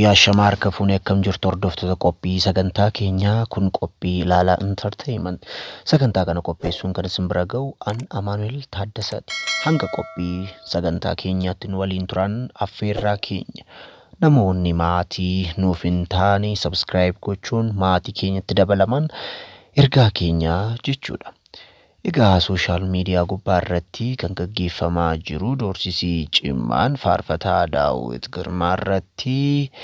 guyyaa shamaa harka fuunee akkam jirtu hordoftoota qophii sagantaa keenyaa kun qophii ilaalaa intarteeyiment sagantaa kana qopheessuun kan isin bira ga'u an amaanuel taaddasaati hanga qophii sagantaa keenyaatti nu waliin turan affeerraa keenya namoonni maatii nuuf hin taane sabskiraayib gochuun maatii keenyatti dabalaman ergaa keenyaa jechuudha. Egaa sooshaal miidiyaa gubbaa irratti kan gaggeeffamaa jiru doorsisii cimaan faarfataa daawwit girmaa irratti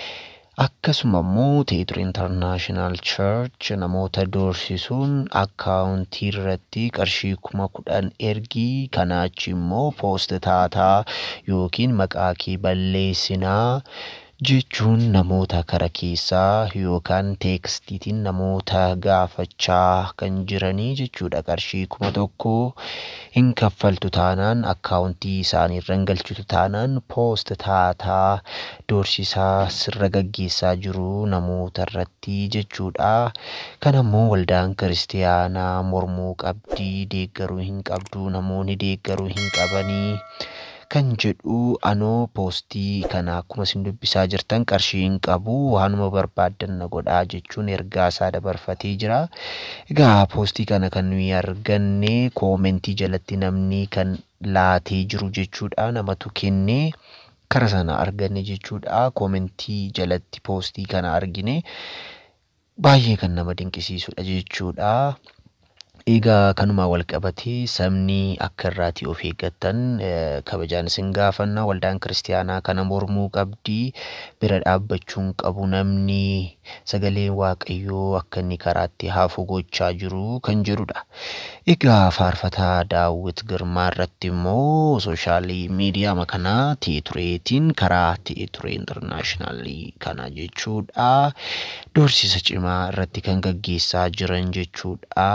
akkasuma immoo teetur intarnaashinaal church namoota doorsisuun akkaawuntii irratti qarshii kuma kudhan ergii kanaachi immoo poost taataa yookiin maqaa kee balleessinaa jechuun namoota kara keessaa yookaan teekstiitiin namoota gaafachaa kan jiranii jechuudha qarshii kuma tokko hin kaffaltu taanaan akkaawuntii isaanii irra hin galchitu taanaan poost taataa doorsisaa sirra gaggeessaa jiru namoota irratti jechuudha kan ammoo waldaan kiristiyaanaa mormuu qabdii deeggaruu hin qabdu namoonni deeggaruu hin qabanii kan jedhu anoo poostii kana akkuma isin dubbisaa jirtan qarshii hin qabu waanuma barbaaddan na godhaa jechuun ergaa isaa dabarfatee jira. Egaa poostii kana kan nuyi arganne koomentii jalatti namni kan laatee jiru jechuudha namatu kennee kara sana arganne jechuudha koomentii jalatti poostii kana argine baay'ee kan nama dinqisiisudha jechuudha. Egaa kanuma wal qabatee sabni akka irraatii of eeggattan kabajaan isin gaafanna waldaan kiristiyaanaa kana mormuu qabdii bira dhaabbachuun qabu namni sagalee waaqayyoo akka inni karaatti hafu gochaa jiru kan jedhudha. Egaa faarfataa daawwit girmaa irratti immoo sooshaal miidiyaa kanaa teetureetiin karaa teeturee intarnaashinaalii kana jechuudha. Doorsisa cimaa irratti kan gaggeessaa jiran jechuudha.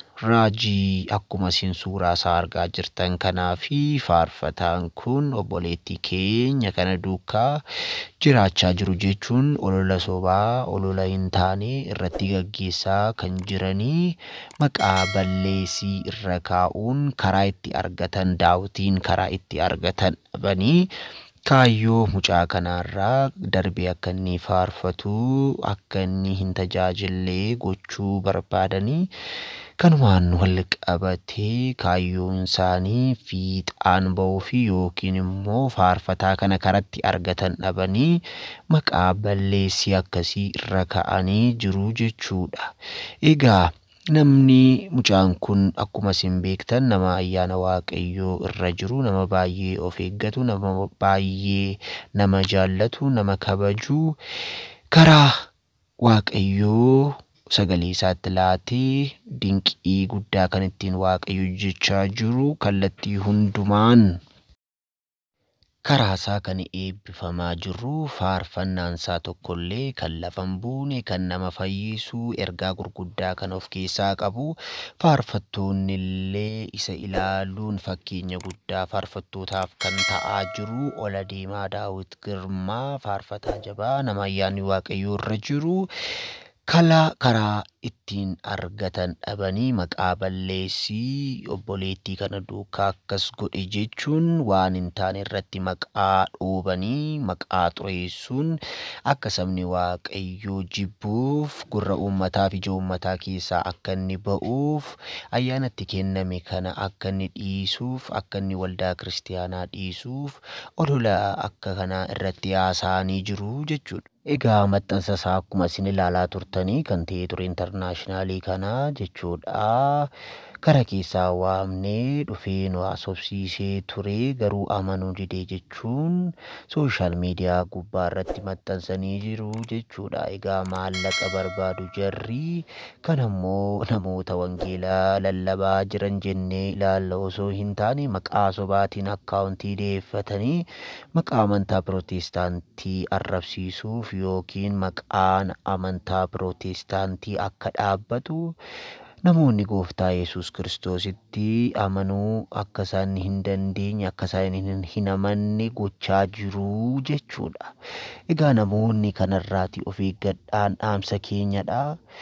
raajii akkuma isin suuraa isaa argaa jirtan kanaa fi faarfataan kun obboleettii keenya kana duukaa jiraachaa jiru jechuun olola sobaa olola hin taane irratti gaggeessaa kan jiranii maqaa balleessii irra kaa'uun karaa itti argatan daawwitiin karaa itti argatan dhabanii kaayyoo mucaa kanaarraa darbee akka inni faarfatu akka inni hin tajaajillee gochuu barbaadanii kanumaan wal qabatee kaayyoon isaanii fiixaan ba'uu fi yookiin immoo faarfataa kana karatti argatan dhabanii maqaa balleessii akkasii irra ka'anii jiru jechuudha. Egaa namni mucaan kun akkuma isin beektan nama ayyaana waaqayyoo irra jiru nama baay'ee of eeggatu nama baay'ee nama jaallatu nama kabaju karaa waaqayyoo sagalee isaatti laatee dinqii guddaa kan ittiin waaqayyo hojjechaa jiru kallattii hundumaan karaa isaa kan eebbifamaa jiru faarfannaan isaa tokkollee kan lafa hin buune kan nama fayyisu ergaa gurguddaa kan of keessaa qabu faarfattoonni illee isa ilaaluun fakkeenya guddaa faarfattootaaf kan ta'aa jiru ola deemaa daawwit girmaa faarfataa jabaa nama ayyaanni waaqayyoo irra jiru kala karaa ittiin argatan dhabanii maqaa balleessii obboleettii kana duukaa akkas godhe jechuun waan hin taane irratti maqaa dhoobanii maqaa xureessuun akka sabni waaqayyoo jibbuuf gurra uummataa fi ija uummataa keessaa akka inni ba'uuf ayyaanatti kenname kana akka inni dhiisuuf akka inni waldaa kiristiyaanaa dhiisuuf olola akka kanaa irratti haasa'anii jiru jechuudha. Egaa maxxansa isaa akkuma isin ilaalaa turtanii kan ta'e ture intarnaashinaalii kana jechuudha. Kara keessaa waamnee dhufee nu haasofsiisee ture garuu amanuu didee jechuun sooshaal miidiyaa gubbaa irratti maxxansanii jiru jechuudha. Egaa maallaqa barbaadu jarri kan ammoo namoota wangeelaa lallabaa jiran jennee ilaalla osoo hin taane maqaa sobaatiin akkaawuntii dhiyeeffatanii maqaa amantaa pirootestaantii arrabsiisuuf yookiin maqaan amantaa pirootestaantii akka dhaabbatu namoonni gooftaa yesus kiristoositti amanuu akka isaan hin dandeenye akka isaan hin amanne gochaa jiru jechuudha. Egaa namoonni kanarraati of eeggadhaan dhaamsa keenyadha.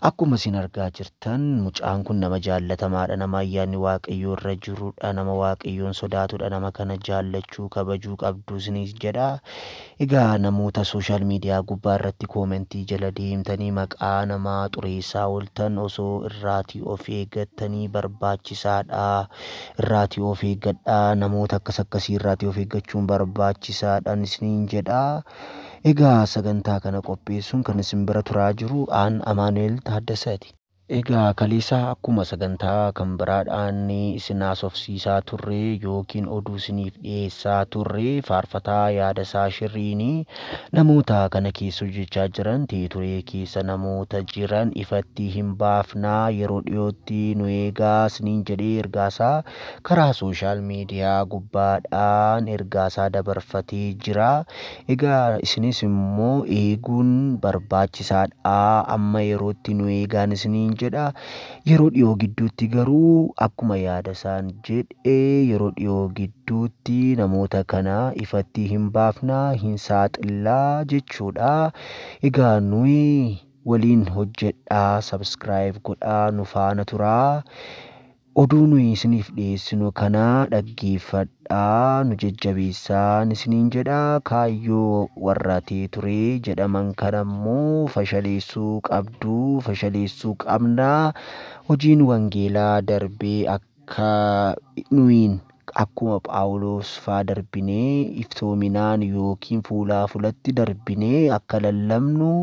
Akkuma isin argaa jirtan mucaan kun nama jaallatamaadha. Nama ayyaanni waaqayyoo irra jirudha. Nama waaqayyoon sodaatudha. Nama kana jaallachuu kabajuu qabdu isinis jedha. Egaa namoota sooshaal miidiyaa gubbaa irratti koomentii jala deemtanii maqaa namaa xureessaa ooltan osoo irraatii of eeggattanii barbaachisaadha. Irraatii of eeggadhaa. Namoota akkas akkasii irraatii of eeggachuun barbaachisaadha isiniin jedha. Egaa sagantaa kana qopheessuun kan isin bira turaa jiru aan Amaanu'el Taaddasaati. Egaa kaleessa akkuma sagantaa kan biraadhaan isin haasofsiisaa turre yookiin oduu isiniif dhiyeessaa turre faarfataa yaadasaa shirriin namoota kana keessa hojjechaa jiran teeturee keessa namoota jiran ifatti hin baafnaa yeroo dhiyootti nu eegaa isiniin jedhee ergaasaa karaa sooshaal miidiyaa gubbaadhaan ergaasaa dabarfatee jira. Egaa isinis immoo eeguun barbaachisaadha. Amma yerootti nu eegaan isiniin jedha. Yeroo dhiyoo gidduutti garuu akkuma yaada isaan jedhe yeroo dhiyoo gidduutti namoota kana ifatti hin baafnaa hin saaxillaa jechuudha. Egaa nuyi waliin hojjedhaa sabskiraayib godhaa nu faana turaa. Oduu nuyi isiniif dhiyeessinu kana dhaggeeffadhaa nu jajjabeessaa isiniin jedha kaayyoo warra teeturee jedhaman kana immoo fashaleessuu qabduu fashaleessuu qabnaa hojiin wangeelaa darbee akka nuyin akkuma Phaawulos faa darbinee iftoominaan yookiin fuulaa fulatti darbinee akka lallabnu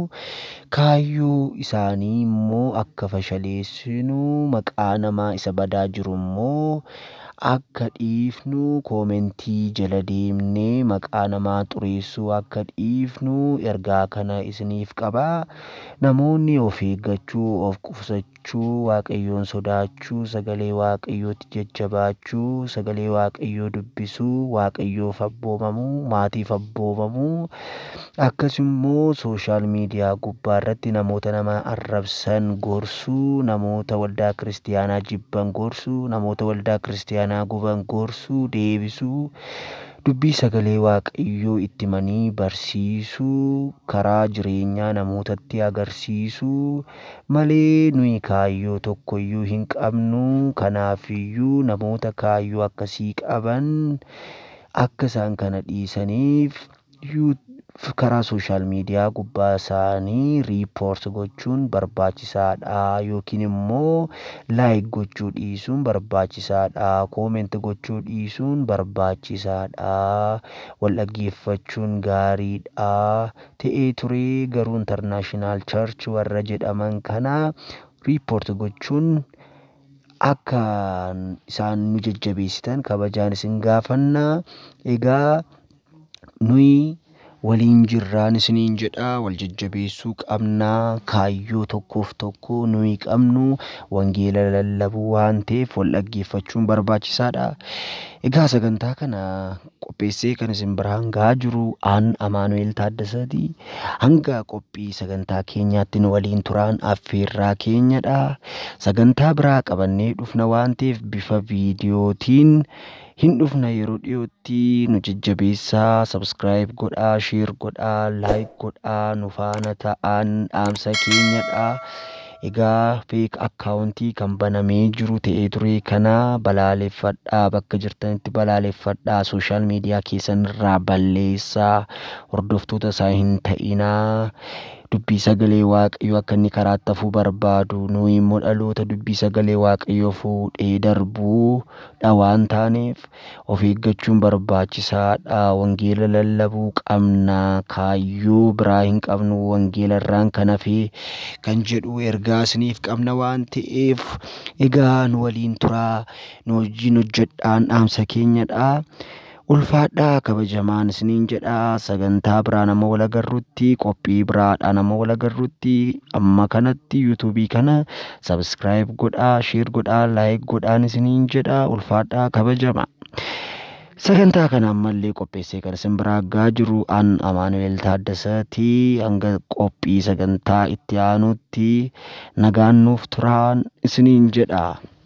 kaayyoo isaanii immoo akka fashaleessinu maqaa namaa isa badaa jiru immoo akka dhiifnu koomentii jala deemnee maqaa namaa xureessuu akka dhiifnu ergaa kana isiniif qabaa. Namoonni of eeggachuu, of qusachuu, waaqayyoon sodaachuu, sagalee waaqayyootti jajjabaachuu, sagalee waaqayyoo dubbisuu, waaqayyoof abboomamuu, maatiif abboomamuu akkasusimmoo sooshaal miidiyaa gubbaa irratti namoota nama arrabsan gorsuu, namoota waldaa kiristiyaanaa jibban gorsuu, namoota waldaa kiristiyaanaa guban gorsuu, deebisuu. dubbii sagalee waaqayyoo itti himanii barsiisuu karaa jireenyaa namootatti agarsiisuu malee nuyi kaayyoo tokkoyyuu hin qabnu kanaafiyyuu namoota kaayyoo akkasii qaban akka isaan kana dhiisaniif karaa sooshaal miidiyaa gubbaa isaanii riipoort gochuun barbaachisaadha yookiin immoo laayik gochuu dhiisuun barbaachisaadha kooment gochuu dhiisuun barbaachisaadha wal dhaggeeffachuun gaariidha ta'ee turee garuu intarnaashinaal charch warra jedhaman kana riipoort gochuun akka isaan nu jajjabeessitan kabajaan isin gaafanna egaa nuyi waliin jirraan isiniin jedha wal jajjabeessuu qabnaa kaayyoo tokkoof tokko nuyi qabnu wangeela lallabuu waan ta'eef wal dhaggeeffachuun barbaachisaadha. Egaa sagantaa kana qopheessee kan isin biraan gahaa jiru aan Amaanu'el Taaddasaati. Hanga qophii sagantaa keenyaatti nu waliin turaan affeerraa keenyadha. Sagantaa biraa qabannee dhufna waan ta'eef bifa viidiyootiin hin dhufna yeroo dhiyootti nu jajjabeessaa sabskiraayib godhaa sheer godhaa laayik godhaa nu faana ta'an dhaamsa keenyadha. Egaa feek akkaawuntii kan banamee jiru ta'ee ture kana balaaleffadhaa bakka jirtanitti balaaleffadhaa sooshaal miidiyaa keessan irraa balleessaa hordoftoota isaa hin ta'inaa. dubbii sagalee waaqayyoo akka inni karaatti hafuu barbaadu nuyi immoo dhaloota dubbii sagalee waaqayyoo fuudhee darbuudha waan taaneef of eeggachuun barbaachisaadha wangeela lallabuu qabna kaayyoo biraa hin qabnu wangeela irraan kan hafee kan jedhu ergaa isiniif qabna waan ta'eef egaa nu waliin turaa nu wajjin hojjedhaan dhaamsa keenyadha. ulfaadhaa kabajamaan isiniin jedhaa sagantaa biraa nama wal agarrutti qophii biraadha nama wal agarrutti amma kanatti yuutuubii kana sabskiraayib godhaa sheer godhaa laayik godhaan isiniin jedhaa ulfaadhaa kabajama. Sagantaa kana ammallee qopheessee kan isin biraa gaa jiru an Amaanu'el Taaddasaati hanga qophii sagantaa itti aanutti nagaan nuuf turaan isiniin jedha.